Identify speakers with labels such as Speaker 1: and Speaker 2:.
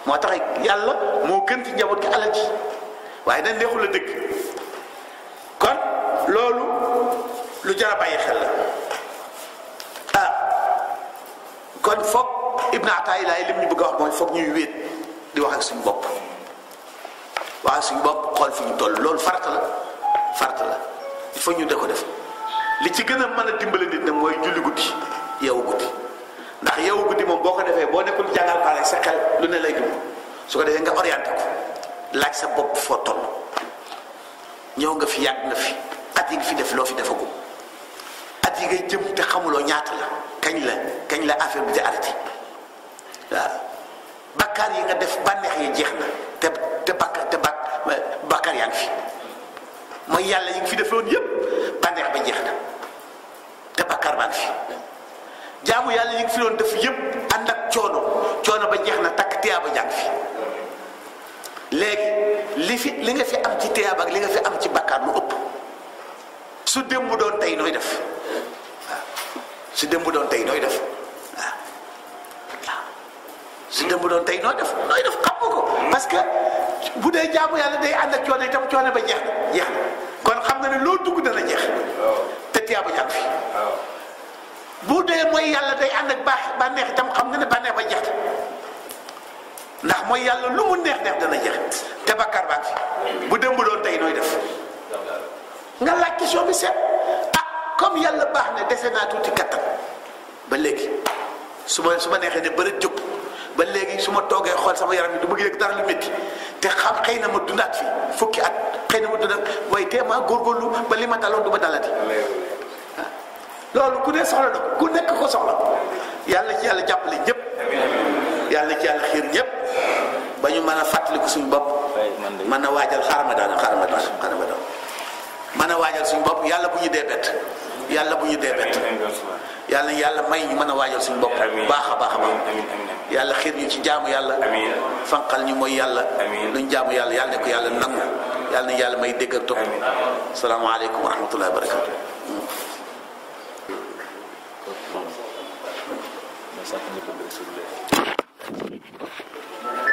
Speaker 1: moo tax yàlla moo gën ci njaboot gi alal ji waaye dañ neexul a dëgg kon loolu lu jar a bàyyi xel la ah kon foog Ibn Ataïla lim ñu bëgg a wax mooy foog ñuy wéet di wax ak suñu bopp wax ak suñu bopp xool fi ñu toll loolu farata la farata la il faut ñu de ko def li ci gën a mën a dimbale nit nag mooy julli guddi yeewu guddi ndax yeewu guddi moom boo ko defee boo nekkul jàngal pare sa xel lu ne lay dugg su ko defee nga orienté ko laaj sa bopp foo toll ñëw nga fi yàgg nga fi at yi nga fi def loo fi defagum at yi ngay jëm te xamuloo ñaata la kañ la kañ la affaire bi di arrêté waaw bakkaar yi nga def bànneex yi jeex na te te bakk te bak bakkaar yaa ngi fi mooy yàlla yi nga fi defoon yépp bànneex ba jeex na te bakkaar baa ngi fi jaamu yàlla yi nga fi doon def yépp ànd ak coono coono ba jeex na takk tiyaaba jàng fi léegi li fi li nga fi am ci tiyaaba ak li nga fi am ci bakkaar lu ëpp su démb doon tey nooy def waaw su démb doon tey nooy def waaw waaw su démb doon tey nooy def nooy def xam nga ko parce que bu dee jaamu yàlla day ànd ak coono itam coono ba jeex na jeex na kon xam nga ne loo dugg dana jeex te tiyaaba jàng fi bu dee mooy yàlla day ànd ak baax bànneex itam xam nga ne bànneex ba jeex na ndax mooy yàlla lu mu neex neex dana jeex te bakkaar baa fi bu démb doon tey nooy def nga laaj question bi seet ah comme yàlla baax ne dese naa tuuti kattan ba léegi su ma su ma neexee ne bëri jóg ba léegi su ma toogee xool sama yaram bi du bëgg yëg dara lu métti te xam xëy na ma dundaat fi fukki at xëy na ma dundaat waaye tee maa góorgóorlu ba li ma daloon du ma dalati loolu ku ne soxla na ko ku nekk ko soxla yàlla ci yàlla jàppale ñëpp yàlla ci yàlla xiir ñëpp ba ñu mën a fàttaliku suñu bopp mën a waajal xaaral ma daan xaaral ma daan xaaral ma daan mën a waajal suñu bopp yàlla bu ñu dee bett yàlla bu ñu dee bett yàlla yàlla may ñu mën a waajal suñu bopp baax a baax a baax yàlla xiir ñu ci jaamu yàlla fanqal ñu mooy yàlla luñ jaamu yàlla yàlla ne ko yàlla nangu yàlla na yàlla may dégg ak topp salaamaaleykum wa rahmatullahi wa barakatu
Speaker 2: Thank you.